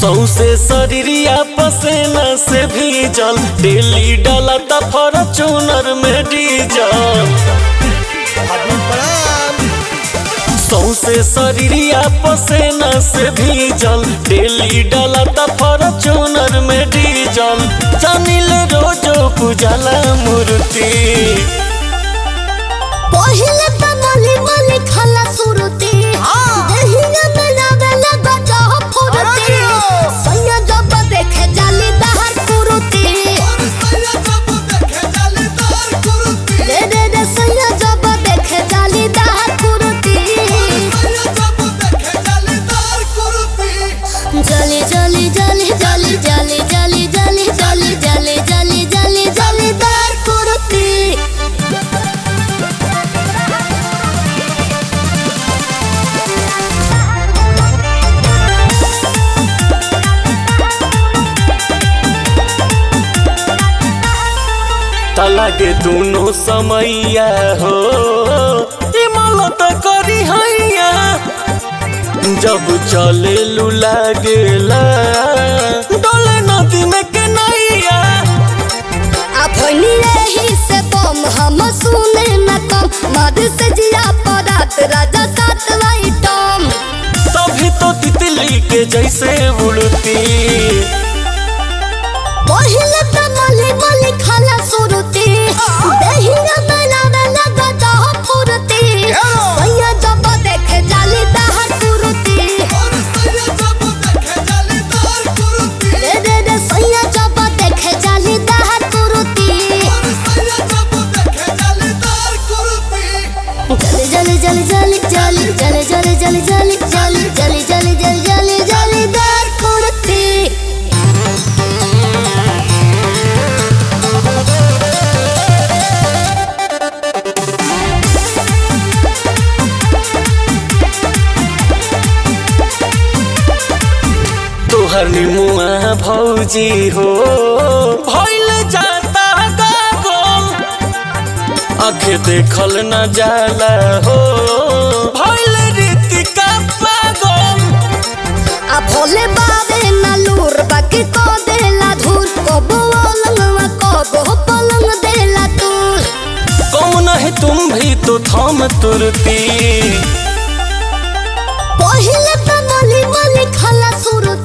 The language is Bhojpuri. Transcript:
सौसे शरीरिया पसेना से भीजल डेली डाला त फॉर्चूनर में डीजल सौसे शरीरिया पसेना से भीजल डेली डाला त फॉर्चूनर में डीजल जानिल रोजो पूजला मूर्ति पहिले त मली मली खाला सुरती देहिया में लावेला गजा फुरती सैया जब देखे जाली दहर कुरुती रे रे रे सैया जब देखे जाली दहर कुरुती जली जली जली जली जली जली जली जली जली जली जली जली दहर कुरुती तलागे दोनों समैया हो इमलत करी हैया जब चले लू लागेला डोले नदी में के नैया अपनी रही से बम हम सुने न कम मद से जिया परात राजा सात वाई टॉम तभी तो तितली के जैसे उड़ती पहिले त मली मली खाला सुरती दहिया बनावे लगा दह फुरती सैया जब देखे जाली दहर कुरुती रे रे रे सैया जब देखे जाली दहर कुरुती जली जली जली जली जली जली जली जली जली जली जली जली जली जली दहर कुरुती तोहर निमुआ भौजी हो भइल जाता गागल आखे देखल न जाला हो भइल रीतिका पागल आ भोले बाबे ना लूर बाकी को देला धूल कबो अलंगवा कबो पलंग देला तूल कम नहीं तुम भी तो थम तुरती पहिले त मली मली खाला सुर